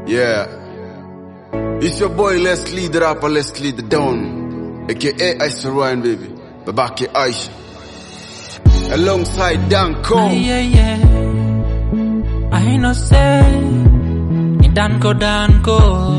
Yeah. It's your boy Leslie the rapper, Leslie the Don. AKA Ice Ryan baby. Babake Aisha. Alongside Danko. Yeah, yeah. I no say ni danko danko.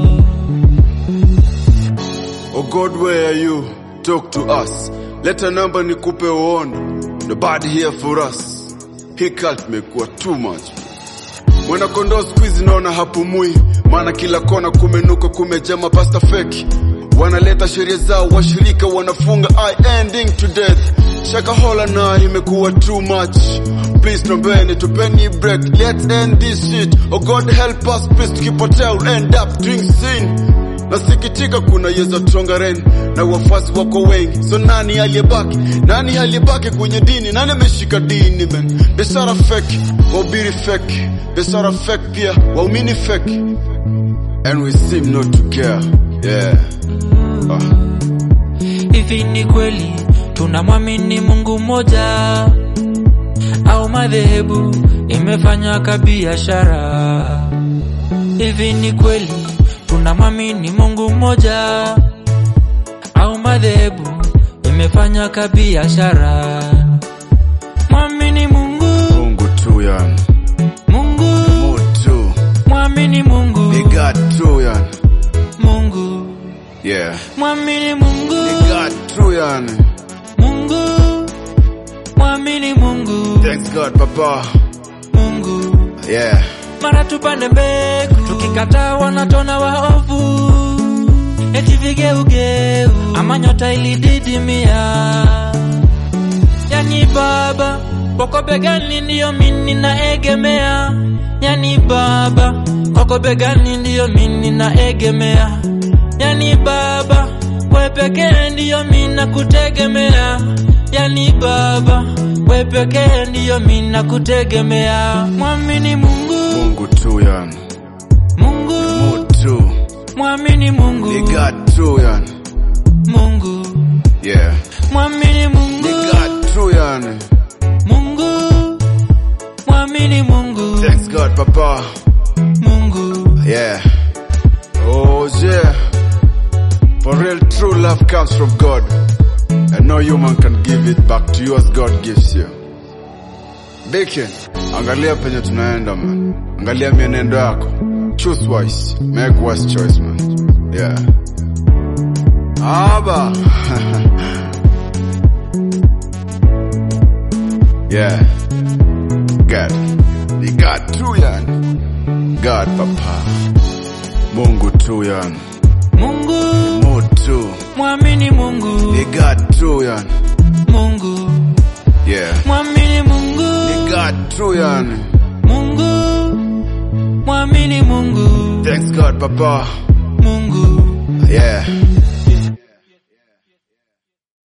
Oh God, where are you? Talk to us. Let a number nikupe uondo. Nobody here for us. Hii cult mekuwa too much. Mwana kondoo squeeze naona hapumui, maana kila kona kumenuka, kumejaa mapasta feki wanaleta sheria zao, washirika wanafunga I ending to death. Shakahola na imekuwa too much. Please nombeni, tupeni break, let's end this shit. Oh God help us, please tukipotea we'll end up doing sin. Nasikitika kuna yeza tongaren na wafuasi wako wengi, so nani aliyebaki? Nani aliyebaki kwenye dini? Nani ameshika dini man? Biashara fake, wahubiri fake, biashara fake pia, waumini fake, and we seem not to care. Yeah. Ah. Hivi ni kweli tunamwamini Mungu mmoja au madhehebu imefanywa kabiashara? Hivi ni kweli tunamwamini Mungu mmoja au madhehebu imefanywa kabiashara? Mwamini Mungu, Mungu tu yani. Mungu, Mungu tu. mwamini Mungu, Ni God tu yani. Mungu, Yeah. mwamini Mungu, Ni God tu yani. Mungu, mwamini Mungu, Thanks God papa. Mungu. Yeah. mara tupande mbegu, tukikataa wanatona waovu, eti vigeugeu ama nyota ilididimia. Yani baba kwako begani ndiyo mimi naegemea, yani baba kwako begani ndiyo mimi naegemea, yani baba we pekee ndiyo mimi nakutegemea, yani baba we pekee ndiyo mimi nakutegemea. Mwamini Mungu, Mungu tu yani. Mungu, Mungu tu. mwamini Mungu, Ni God tu yani. Mungu, Yeah. mwamini Mungu, Ni God tu yani. Mungu, mwamini Mungu, Thanks God papa. Mungu. Yeah. Oh yeah. For real true love comes from God. And no human can give it back to you as God gives you. Bacon, angalia penye tunaenda man. Angalia mienendo yako. Choose wise. Make wise choice man. Yeah. Aba. yeah. God. Ni God tu yani. God papa. Mungu tu yani. Mungu, Mungu tu. mwamini Mungu, Ni God tu yani. Mungu, Yeah. mwamini Mungu, Ni God tu yani. Mungu, mwamini Mungu, Thanks God papa. Mungu. Yeah.